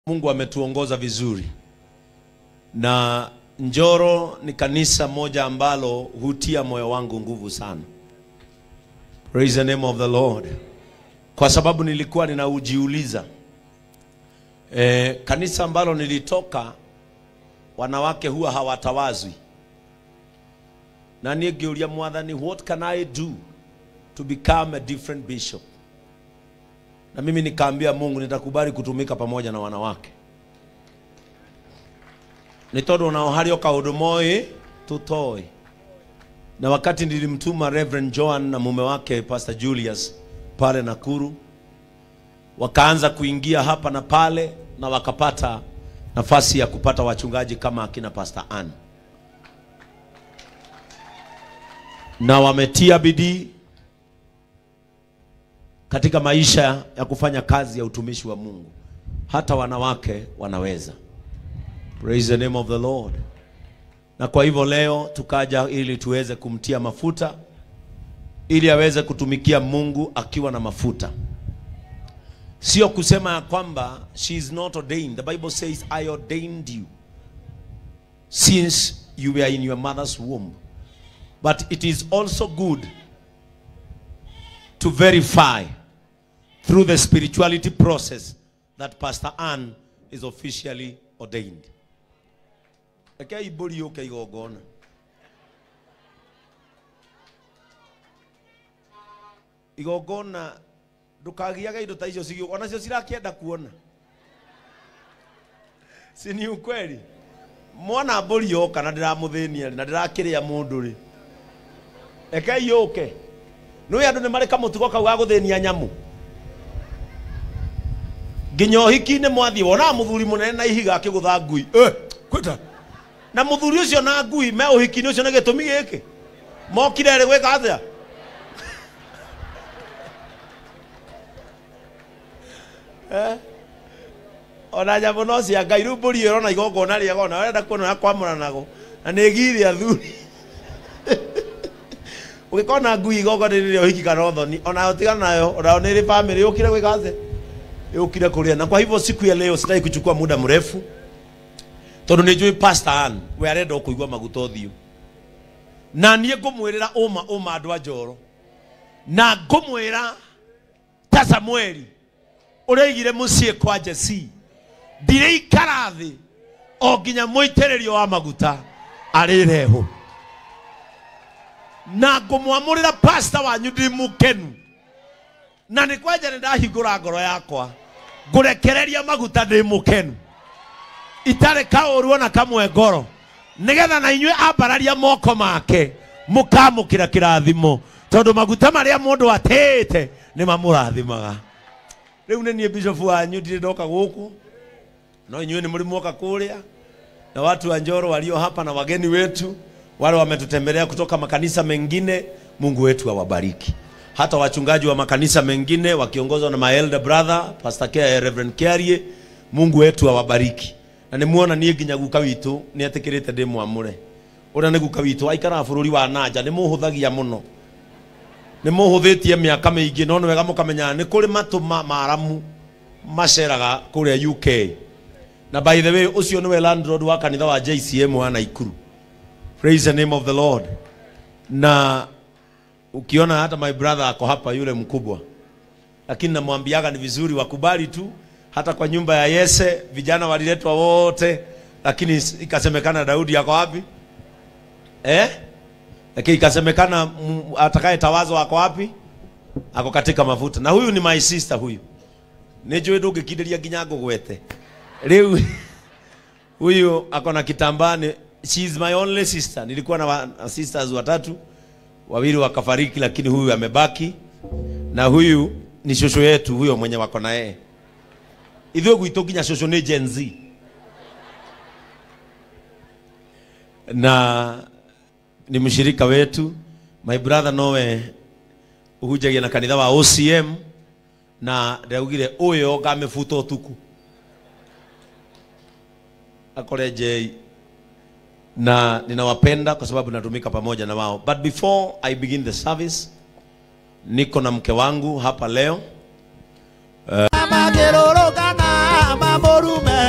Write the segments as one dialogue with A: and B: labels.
A: Mungu ametuongoza vizuri, na Njoro ni kanisa moja ambalo hutia moyo wangu nguvu sana. Praise the name of the Lord. Kwa sababu nilikuwa ninaujiuliza e, kanisa ambalo nilitoka wanawake huwa hawatawazwi, na nigiuria mwathani, what can I do to become a different bishop? Na mimi nikaambia Mungu nitakubali kutumika pamoja na wanawake nĩ tondũ onao harĩ o kaũndũ moĩ tũtoĩ na wakati nilimtuma Reverend Joan na mume wake Pastor Julius pale Nakuru, wakaanza kuingia hapa na pale, na wakapata nafasi ya kupata wachungaji kama akina Pastor Ann, na wametia bidii katika maisha ya kufanya kazi ya utumishi wa Mungu. Hata wanawake wanaweza. Praise the name of the Lord. Na kwa hivyo leo tukaja ili tuweze kumtia mafuta ili aweze kutumikia Mungu akiwa na mafuta. Sio kusema ya kwamba she is not ordained. The Bible says I ordained you since you were in your mother's womb. But it is also good to verify through the spirituality process that Pastor Ann is officially ordained. Rekei mbũri yũke igongona. Igongona ndũkagiage indo ta icio cigĩũka, onacio cirakĩenda kuona. Si ni ukweli? Mwana mbũri yoka na ndĩramũthĩnia na ndĩrakĩrĩa mũndũ rĩ. Rekei yũke. Nĩũĩ andũ nĩ marĩ kamũtugo kau ga gũthĩnia nyamũ. Nginya ũhiki-inĩ mwathiĩ wonaga mũthuri mũnene na ihiga akĩgũtha ngui. Eh, kwĩta na muthuri ucio na ngui me uhiki-inĩ ucio nĩ gĩtũmi gĩkĩ mokire rĩ gwĩka atĩa Eh? ona nyamũ no cia ngai rĩu mbũri ĩyo ĩrona igongona rĩega ona arenda kuona ya kwamũranago na nĩ githĩ athuri ũgĩkona ngui igongona rĩrĩa ũhiki kana ũthoni ona ũtigana nayo ona nĩ ĩrĩ family yũkire gwĩka atĩa yũkire kũrĩa na kwa hivyo siku ya leo sitaki kuchukua muda mrefu tondå nä njå pastor Ann we arenda kå igua maguta å na niä ngå mwä rä ra å ma å ma andå a njoro na ngå mwä ra ta samueli å rä aigire må ciä kwa jesi ndirä ikara thä o nginya må itä rä rio wa maguta arä rehå na ngå mwamå rä ra pasta wanyu ndä må kenu na nä kwanja nä ndahingå ra ngoro yakwa ngå rekereria maguta ndä må kenu itarä kaåru ona kamwe ngoro nigetha na inyuä ambararia moko make må kamå kä ra kä rathimo tondå maguta marä a må ndå atä te nä mamå rathimaga rä u nä niä bishop wanyu ndirä ndoka gå kå no inyuä nä må rä mwoka kå rä a na watu wa njoro walio hapa na wageni wetu wale wametutembelea kutoka makanisa mengine mungu wetu awabariki hata wachungaji wa makanisa mengine wakiongozwa na my elder brother pastor Care, Reverend Kiarie mungu wetu awabariki na nä muona niä nginya guka witå nä atä kä rä te ndä mwamå re å rä a nä guka witå aikaraga bå rå ri wa nanja nä må hå thagia må no nä må hå thä tie mä aka mä ingä no nä wega må kamenyaga nä kå rä matå maramu maceraga kå rä a uk na by the way å cio nä we landlord wa kanitha wa jcm wa naikuru praise the name of the lord na ukiona hata my brother ako hapa yule mkubwa lakini namwambiaga ni vizuri wakubali tu hata kwa nyumba ya Yese vijana waliletwa wote, lakini ikasemekana Daudi yako wapi eh? Lakini ikasemekana atakaye tawazo ako wapi? Ako katika mafuta. Na huyu ni my sister huyu, nijue ndũngĩkindĩria nginya ngũgwete rĩu huyu ako na kitambani. She is my only sister. Nilikuwa na, wa, na sisters watatu, wawili wakafariki, lakini huyu amebaki, na huyu ni shosho yetu huyo mwenye wako na yeye ithuĩ gwitũ nginya cũcũ nĩ Gen Z na ni mshirika wetu my brother nowe uhunjagia na kanitha wa OCM na ndaugire ũyũ ngamebuta ũtukũ akore J na ninawapenda kwa sababu natumika pamoja na wao but before I begin the service niko na mke wangu hapa leo
B: magĩrũrũkana mamũrume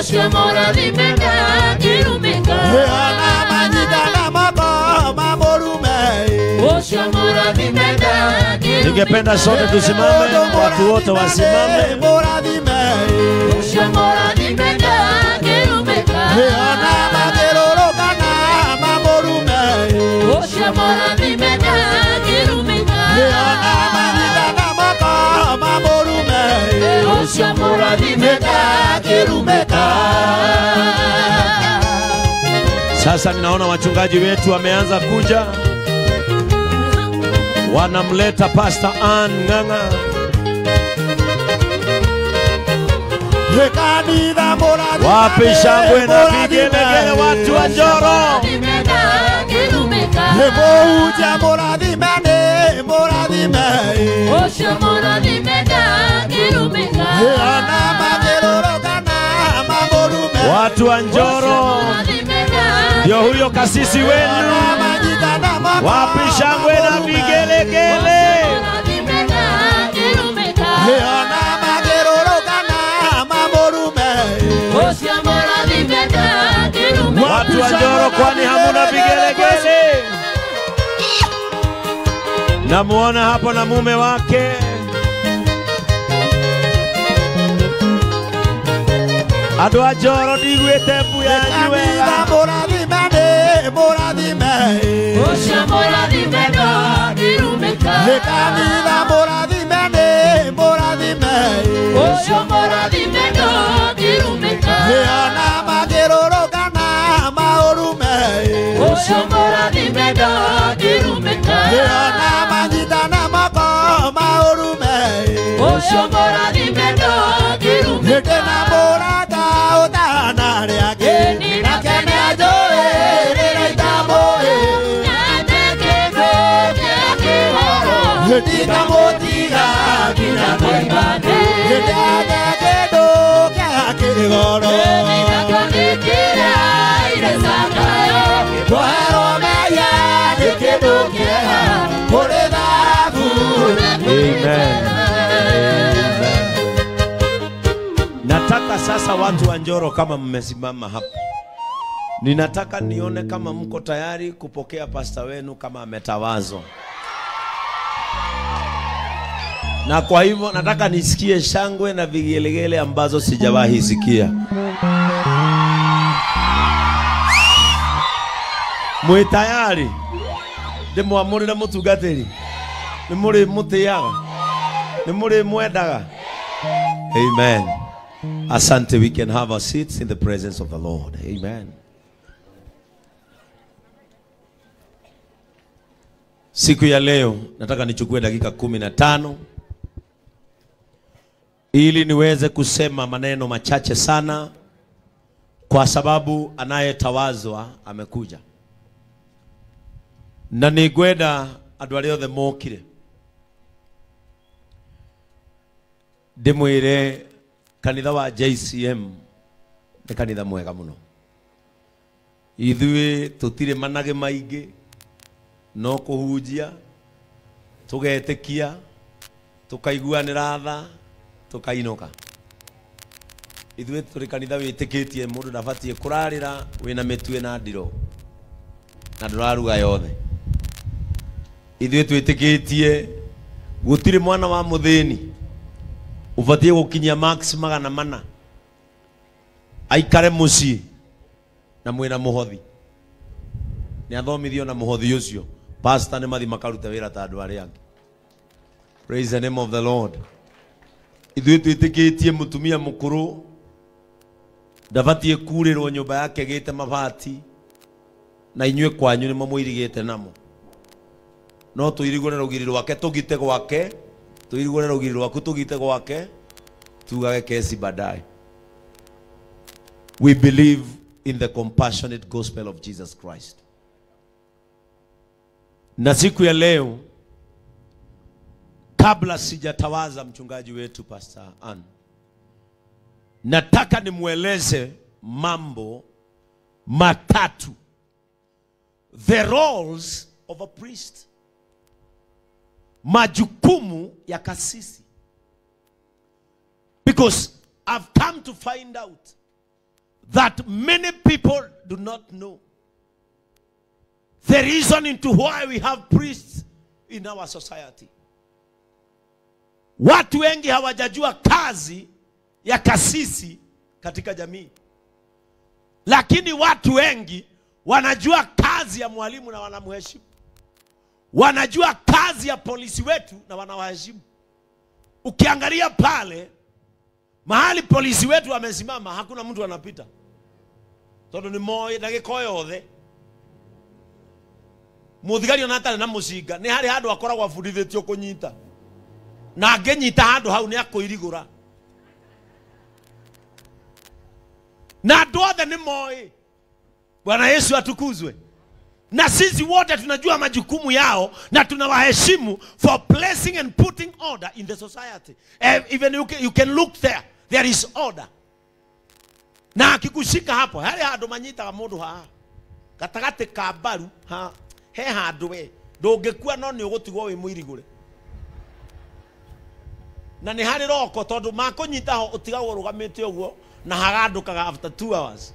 B: Ũcio mũrathime ndangĩrumĩka.
C: ona manyitana moko mamũrume
B: Ũcio mũrathime ndangĩrumĩka.
A: Ningependa sote tusimame, watu wote wasimame.
C: mũrathime
B: Ũcio mũrathime ndangĩrumĩka.
C: ona makĩrũrũkana mamũrume
B: Ũcio mũrathime ndangĩrumĩka.
C: ona manyitana moko mamũrume
B: Ũcio mũrathime ndangĩrumĩka.
A: Sasa ninaona wachungaji wetu wameanza kuja, wanamleta Pastor Ann Ng'ang'a.
C: kanitha mũrathime
A: Wapi shangwe na vigelegele, watu wa Njoro?
B: Mũrathime ndangĩrumĩka.
C: mũhunjia mũrathime nĩ mũrathime
B: Ũcio mũrathime ndangĩrumĩka.
C: ona makĩrũrũkana mamũrume
A: Watu wa Njoro,
B: Mũrathime ndangĩrumĩka.
A: ndio huyo kasisi wenu.
C: ona manyitana moko
A: Wapi shangwe na
C: mamũrume.
A: vigelegele?
B: Mũrathime ndangĩrumĩka.
C: ona makĩrũrũkana mamũrume
B: Ũcio mũrathime ndangĩrumĩka.
A: Watu wa Njoro, kwani hamuna vigelegele? Namuona hapo na mume wake. Andũ a Njoro ndigwĩte mbu yanyu
C: kanitha
A: wega.
C: mũrathime nĩ mũrathime
B: Ũcio mũrathime ndangĩrumĩka.
C: kanitha mũrathime nĩ mũrathime
B: Ũcio mũrathime ndangĩrumĩka.
C: ona makĩrũrũkana maũrume
B: Ũcio mũrathime ndangĩrumĩka.
C: ona manyitana moko maũrume
B: Ũcio mũrathime ndangĩrumĩka.
C: hĩndĩ na mũrata ũtanarĩake
B: Ĩni
C: nake nĩanjũĩ rĩrĩa itamũĩ
B: Nate kĩndũ gĩa kĩhoro.
C: ndikamũtiga nginya
B: Koimane.
C: hĩndĩ ake kĩndũ kĩa kĩgoro
B: Nĩndakũnĩkĩra ire cakayo.
C: kweherwo mehia nĩ kĩndũ kĩega kũrĩ thahabu
A: Amen. Nataka sasa watu wa Njoro kama mmesimama hapa. Ninataka nione kama mko tayari kupokea pasta wenu kama ametawazwa. Na kwa hivyo nataka nisikie shangwe na vigelegele ambazo sijawahi sikia. Mwi tayari? Ndimwamũrĩre mũtungatĩri? Nĩ mũrĩ mũtĩaga? Nĩ mũrĩ mwendaga? Amen. Asante, we can have our seats in the presence of the Lord. Amen. Siku ya leo nataka nichukue dakika kumi na tano ili niweze kusema maneno machache sana, kwa sababu anayetawazwa amekuja, na ningwenda andũ arĩa othe mokire ndĩmwĩre kanitha wa JCM nĩ kanitha mwega mũno ithuĩ tũtirĩ manage maingĩ no kũhunjia tũgetĩkia tũkaiguanĩra tha tũkainũka ithuĩ tũrĩ kanitha wĩtĩkĩtie mũndũ ndabatiĩ kũrarĩra wĩna mĩtue na ndiro na ndũraruga yothe ithuĩ twĩtĩkĩtie gũtirĩ mwana wa mũthĩni ũbatiĩ gũkinyia max magana mana aikare mũciĩ na mwĩna mũhothi nĩ athomithio na mũhothi ũcio pastor nĩ mathi makarute wĩra ta andũ arĩa angĩ praise the name of the lord ithuĩ twĩtĩkĩtie mũtumia mũkũrũ ndabatiĩ kurĩrwo nyũmba yake gĩte mabati na inyuĩ kwanyu nĩmo mũirigĩte namo no tũirigũre rũgiri rwake tũgite gwake tũirigũre rũgiri rwaku tũgite gwake tugage kesi baadaye we believe in the compassionate gospel of jesus christ na siku ya leo kabla sijatawaza mchungaji wetu pastor Ann nataka nimweleze mambo matatu the roles of a priest majukumu ya kasisi because I've come to find out that many people do not know. The reason into why we have priests in our society. Watu wengi hawajajua kazi ya kasisi katika jamii, lakini watu wengi wanajua kazi ya mwalimu na wanamheshimu, wanajua kazi ya polisi wetu na wanawaheshimu. Ukiangalia pale mahali polisi wetu wamesimama, hakuna mtu anapita tondu nä moä ndagä yothe må thigari ona atarä na må cinga nä harä handå akoragwo abundithä tio kå nyita na angä nyita handå hau nä akå irigå ra na andå othe nä moä bwana yesu atukuzwe na sisi wote tunajua majukumu yao na tunawaheshimu for placing and putting order in the society Eh, even you can, you can look there there is order na akikushika hapo harä handå manyitaga må ndå haha gatagatä ka mbaru ha he handå we ndå ngä kua no nä å gå tigwo wä må irigå re na nä harä roko tondå makå nyita ho å tigagwo rå gamä te å guo na hagandå kaga after two hours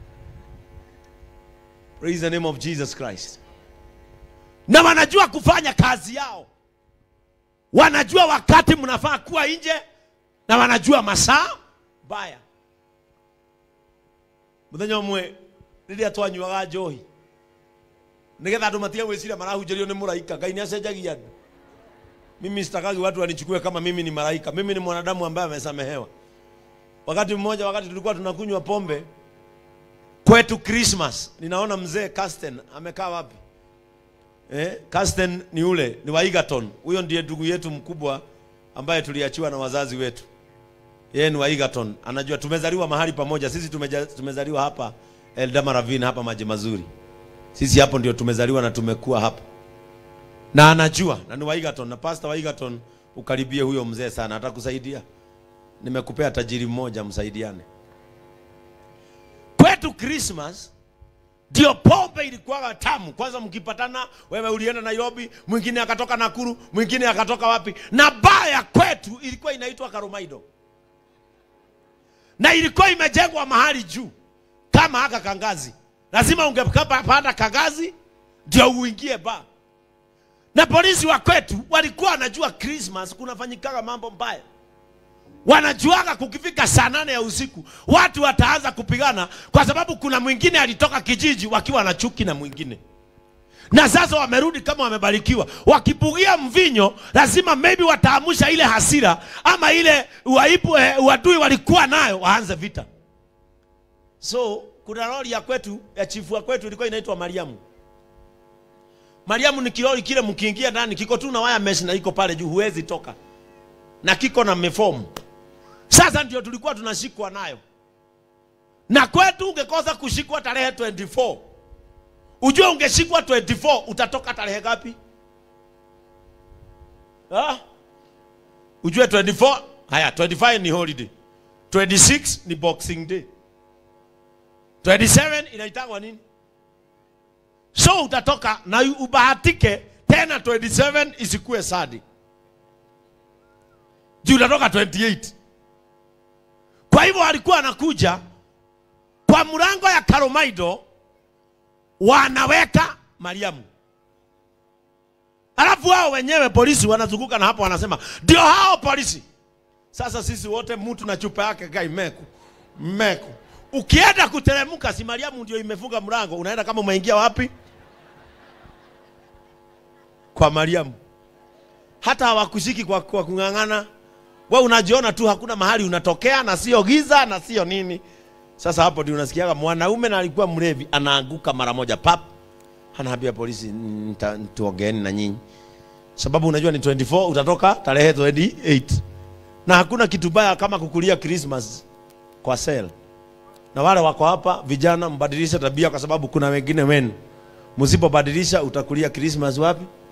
A: praise the name of jesus christ na wanajua kufanya kazi yao wanajua wakati mnafaa kuwa nje na wanajua masaa mbaya muthenya umwe riria twanyuaga njohi nigetha andu matige gwiciria marahunjĩrio nĩ mũraika ngai nĩ acenjagia andũ mimi sitakagi watu wanichukue kama mimi ni malaika mimi ni mwanadamu ambaye amesamehewa wakati mmoja wakati tulikuwa tunakunywa pombe kwetu christmas ninaona mzee Casten amekaa wapi eh, Casten ni ule ni wa Egerton huyo ndiye ndugu yetu mkubwa ambaye tuliachiwa na wazazi wetu yeye ni wa Egerton anajua tumezaliwa mahali pamoja sisi tumeja, tumezaliwa hapa Eldama Ravine hapa maji mazuri sisi hapo ndio tumezaliwa na tumekuwa hapa na anajua na ni wa Egerton na pastor wa Egerton ukaribie huyo mzee sana atakusaidia nimekupea tajiri mmoja msaidiane kwetu Christmas ndio pombe ilikuwa tamu. Kwanza mkipatana, wewe ulienda Nairobi, mwingine akatoka Nakuru, mwingine akatoka wapi, na baa ya kwetu ilikuwa inaitwa Karomaido na ilikuwa imejengwa mahali juu kama haka kangazi, lazima ungepanda kangazi ndio uingie baa. Na polisi wa kwetu walikuwa wanajua Christmas kunafanyikaga mambo mbaya wanajuaga kukifika saa nane ya usiku watu wataanza kupigana kwa sababu kuna mwingine alitoka kijiji wakiwa na chuki na mwingine na sasa wamerudi kama wamebarikiwa wakibugia mvinyo lazima maybe wataamusha ile hasira ama ile uaibu eh, uadui walikuwa nayo waanze vita so kuna lori ya kwetu ya chifu wa kwetu ilikuwa inaitwa mariamu mariamu ni kilori kile mkiingia ndani kiko tu na waya mesh na iko pale juu huwezi toka na kiko na mefomu sasa ndio tulikuwa tunashikwa nayo na kwetu ungekosa kushikwa tarehe 24 ujue ungeshikwa 24 utatoka tarehe gapi ha? ujue 24 haya 25 ni holiday 26 ni boxing day 27 inaitangwa nini so utatoka na ubahatike tena 27 isikue sadi juu utatoka 28 kwa hivyo walikuwa wanakuja kwa mlango ya Karomaido wanaweka Mariamu, alafu wao wenyewe polisi wanazunguka na hapo wanasema ndio hao polisi. Sasa sisi wote mtu na chupa yake gai meku meku, ukienda kuteremka, si Mariamu ndio imefunga mlango, unaenda kama umeingia wapi? Kwa Mariamu. Hata hawakushiki kwa, kwa kung'ang'ana we unajiona tu hakuna mahali unatokea na sio giza na sio nini sasa hapo ndio unasikiaga mwanaume na alikuwa mlevi anaanguka mara moja pap anaambia polisi "Nita- tuongeeni na nyinyi sababu unajua ni 24 utatoka tarehe 28 na hakuna kitu baya kama kukulia Christmas kwa sel na wale wako hapa vijana mbadilishe tabia kwa sababu kuna wengine wenu msipobadilisha utakulia Christmas wapi